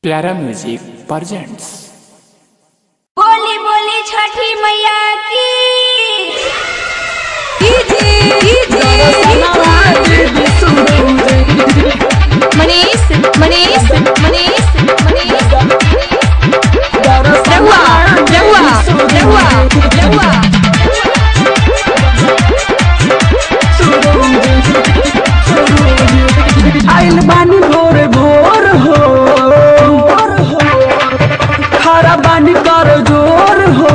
प्यारा music presents बोली बोली छठी मैया की मनीष मनीष मनीष मनीष रहुआ रहुआ रहुआ रहुआ आइल बानी भोर भोर हो खरा बानी कर जोर हो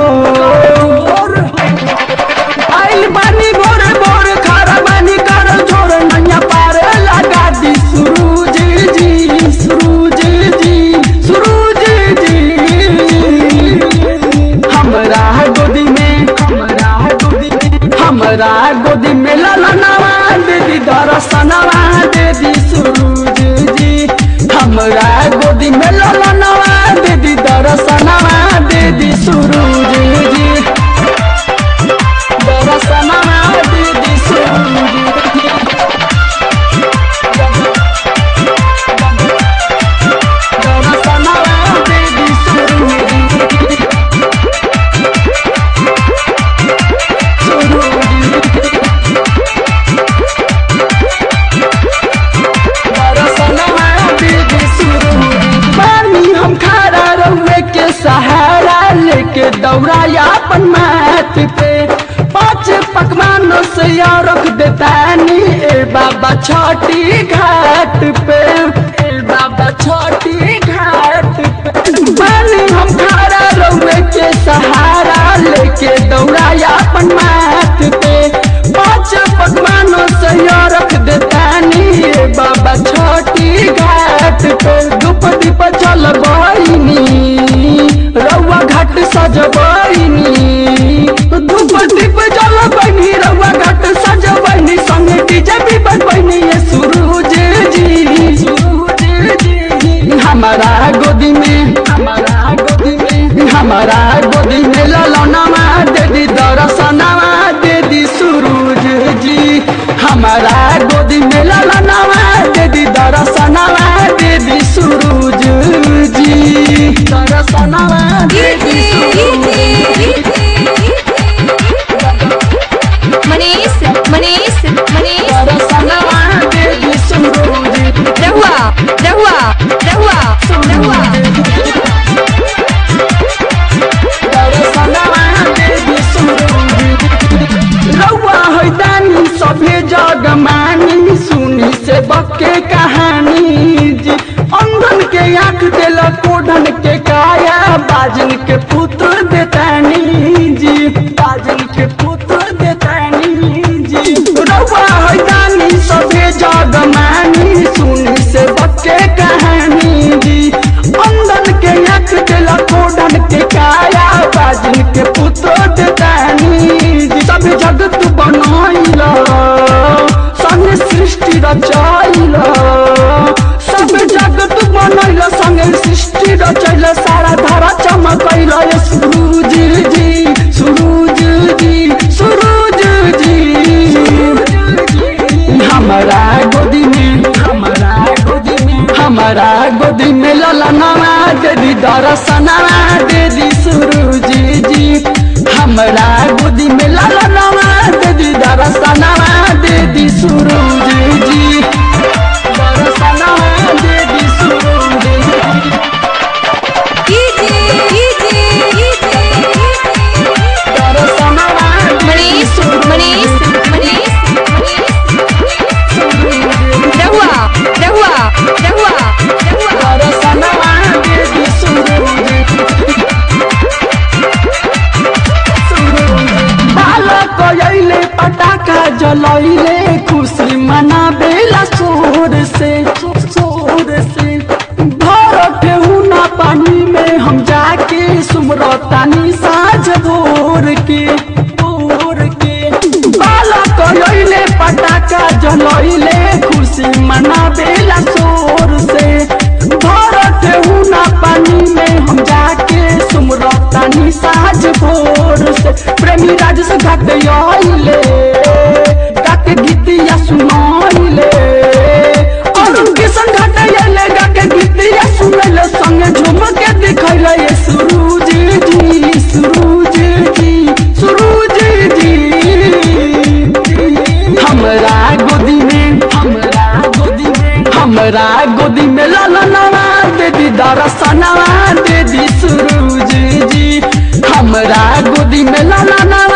आइल बानी भोर भोर खरा बानी कर जोर नैया पार लगा दी सुरूज जी सुरूज जी सुरूज जी हमरा गोदी में हमरा गोदी में हमरा गोदी में ललनवा दे दी दरसनवा दे दी सुरूज जी हमरा गोदी में ललनवा दे दी दरसनवा दे दी सुरूज जी दरसनवा दे दी सुरूज जी दरसनवा दे दी सुरूज जी पानी हम खारा रहुए के सहारा लेके दौड़ाया अपन माथ पे पाँच पकवानों से यार रख देतानी ए बाबा छोटी घाट पे ए बाबा छोटी घाट पे पानी हम खारा रहुए के सहारा लेके दौड़ाया अपन माथ पे पाँच पकवानों से यार रख देतानी ए बाबा छोटी घाट पे धूप दीप चल बहिनी रउआ घाट सजबैनी धूप दीप जल बहिनी रउआ घाट सजबैनी संगे डीजे भी बजबैनी ये सूरज जी सूरज जी हमारा गोदी में हमारा गोदी में हमारा गोदी में ललनवा दे दी दरसनवा दे दी सूरज जी हमारा गोदी में ललनवा दे दी दरसनवा दे दी सूरज जी दरसनवा दे दी सूरज मनीष मनीष मनीष दरसनवा दे दी सूरज रहुआ रहुआ रहुआ रहुआ रउआ हैदानी सभे जग मानी सुनी से बके कहानी जी अंधन के आंख दिल कोढ़न के काया बाजन के पुत्र देतानी जी बाजन के पुत्र देतानी जी रउआ हैदानी सभे जग मानी सुनी से बके कहानी जी अंधन के आंख दिल कोढ़न के काया बाजन के पुत्र देतानी जी सब जगत बनाइल संग सृष्टि रचाइल सब जगत बनैल संग सृष्टि रचैल सारा धारा चमकैल ये सूरज जी सूरज जी सूरज जी हमारा गोदी में हमारा गोदी में हमारा गोदी में ललनवा दे दी दरसनवा दे दी सूरज जी हमारा गोदी में ललनवा दे दी दरसनवा दे दी सूरज जी दरसनवा दे दी सूरज जी दरसनवा दे दी मनीष मनीष मनीष रहुआ रहुआ रहुआ रहुआ दरसनवा दे दी सूरज बालक अइले पटाखा जलैले खुशी मनाबेला शोर से शोर से भर केहू ना पानी में हम जाके सुमरतानी साँझ भोर के भोर के बालक अइले पटाखा जलैले खुशी मनाबेला शोर से भर केहू ना पानी में हम जाके सुमरतानी साँझ भोर से प्रेमी राज से घाट आइले गाके गीतिया सुनाइले और किसन घाट आइले गाके गीतिया सुनैले संग झूम के दिखैले ये सुरूज जी सुरूज जी सुरूज जी हमरा गोदी में हमरा गोदी में हमरा गोदी में ललनवा दे दी दरसनवा दे दी सुरूज जी हमरा गोदी में ललनवा